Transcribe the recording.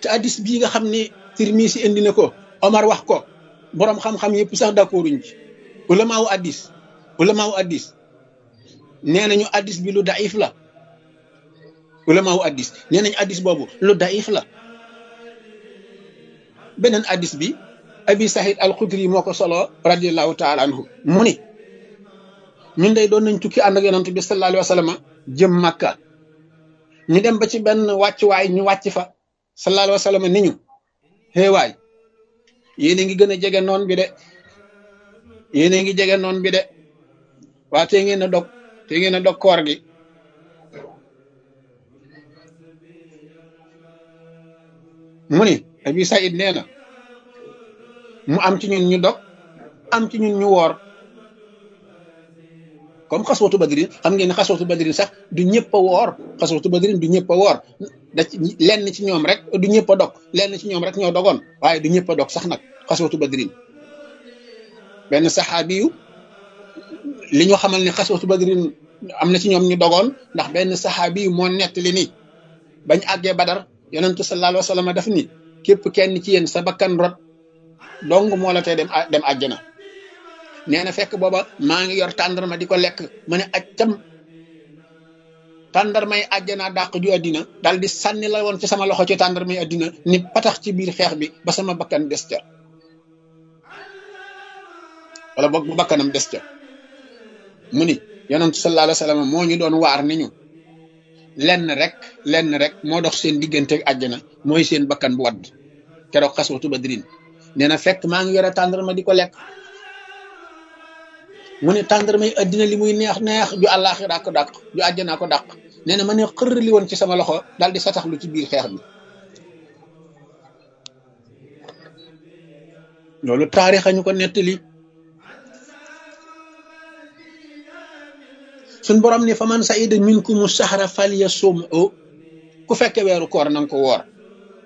te addis bii nga xam ne Tirmisi indi na ko Omar wax ko boroom xam-xam yëpp sax d'accorduñ ci ulamaawu addis ulamaawu addis nee nañu addis bi lu daif la ulamaawu addis nee nañu addis boobu lu daif la beneen addis bi abi sahid al xudri moo ko solo radiallahu taala anhu mu ni ñun day doon nañ tukki ànd ak yonent bi sallallahu alayhi wa sallam jëm màkka ñu dem ba ci benn wàccuwaay ñu wàcc fa sallallahu alayhi wa sallam ni ñu xéewaay yéen a ngi gën a jege noon bi de yéen a ngi jege noon bi de waa te ngeen a dog te ngeen a dog koor gi mu ni abi saïd nee na mu am ci ñun ñu dog am ci ñun ñu woor comme xaswatu badrin xam ngeen ne xaswatu badrin sax du ñëpp a woor xaswatu badrin du ñëpp a woor da ci lenn ci ñoom rek du ñëpp a dog lenn ci ñoom rek ñoo dogoon waaye du ñëpp a dog sax nag xaswatu badrin benn saxaabi yu li ñu xamal ne xaswatu badrin am na ci ñoom ñu dogoon ndax benn saxaabi yu moo nettali ni bañ àggee badar yonentu sallallahu alayhi wa sallam daf ni képp kenn ci yéen sa bakkan rot dong moo la tee dem dem àjjana nee na fekk booba maa ngi yor tàndarma di ko lekk ma ne accam tàndarmay àjjana dàq ju àddina dal di sànni la woon ci sama loxo ci tàndarmay àddina ni patax ci biir xeex bi ba sama bakkan des ca wala boog bu bakkanam des ca mu ni yonentu sallallahu alayhi wa sallam moo ñu doon waar ni ñu lenn rek lenn rek moo dox seen diggante ak àjjana mooy seen bakkan bu wadd keroog xaswatu badrin nee na fekk maa ngi yore tàndarma di ko lekk mu ne tàndarma yi addina li muy neex neex ju àllaaxira ko dàq ju àjjanaa ko dàq nee na ma ne xër li woon ci sama loxo daal di sataxlu ci biir xeex bi loolu taarix ñu ko nettali suñ borom ni fa man saida minkumu sahra falyasum'u ku fekke weeru koor nanga ko woor